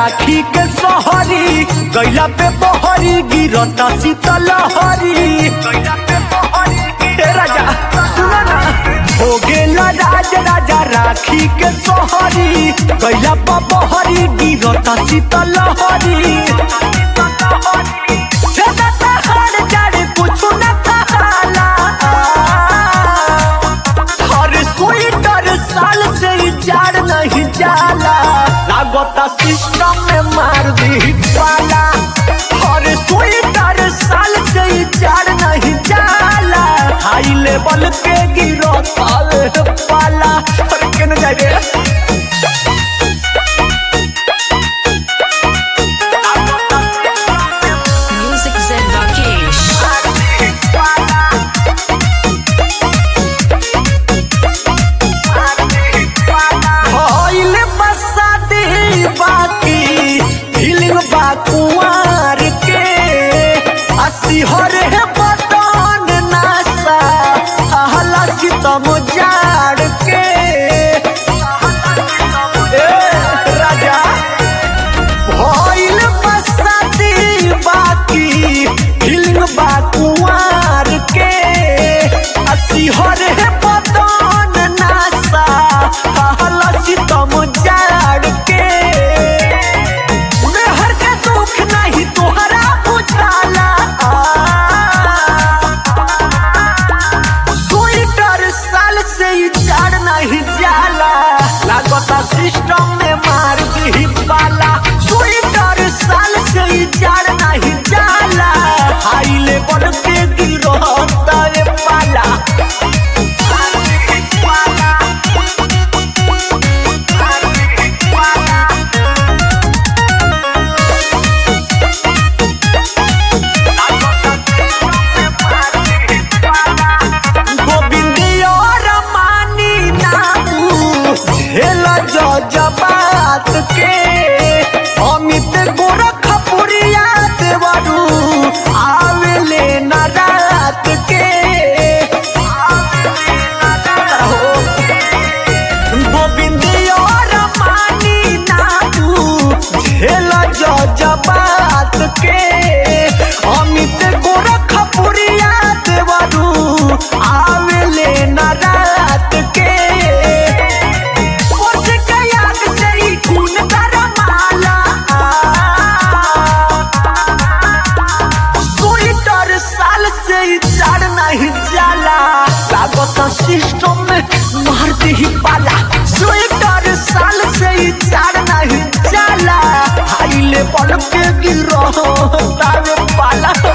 राखी के सोहरी गैला पे बहरी गिरता शीतलहरी ए राजा सुना ना हो गेला राज राजा राखी के सोहरी गैला पे बहरी गिरता शीतलहरी जगत हर जड़ कुछ न कहाला हर स्वेटर साल से ही जाड़ नहीं जाला लागता सिस्टम में मार दी पाला हर स्वेटर साल से ही जाड़ नहीं जाला हाई लेवल के गिरो ताल पाला अरे केन जाए रे Music Zen Rakesh. भइल बसादी बाकी फीलिंग बा कुंवार के अस्सी हरे बटन नासा हला सितम जाड़ के ए, राजा भइल बसादी बाकी फीलिंग बा कुंवार के अस्सी हरे बटन नासा हला सितम जाड़ के मेहर के दुख नहीं तोहरा बुझाला स्वेटर साल से ही जाड़ नहीं जाला लागता सिस्टम में मार दी पाला स्वेटर साल से ही जाड़ नहीं जाला हाई लेवल के गिरो तारे पाला गोविंद और मानी नामू झेल जबात के अमित गोरखपुरिया देवरू आवेले न रात के गोविंद और मानी नामू झेल जबात के अमित गोरखपुरिया देवरू आवेले न रात के ओस कयाक से ही खून गरमाला स्वेटर साल से ही जाड़ नहीं जाला लागत सिस्टम में मार ही पाला स्वेटर साल से ही जाड़ नहीं जाला हाई लेवल के गिरो तावे पाला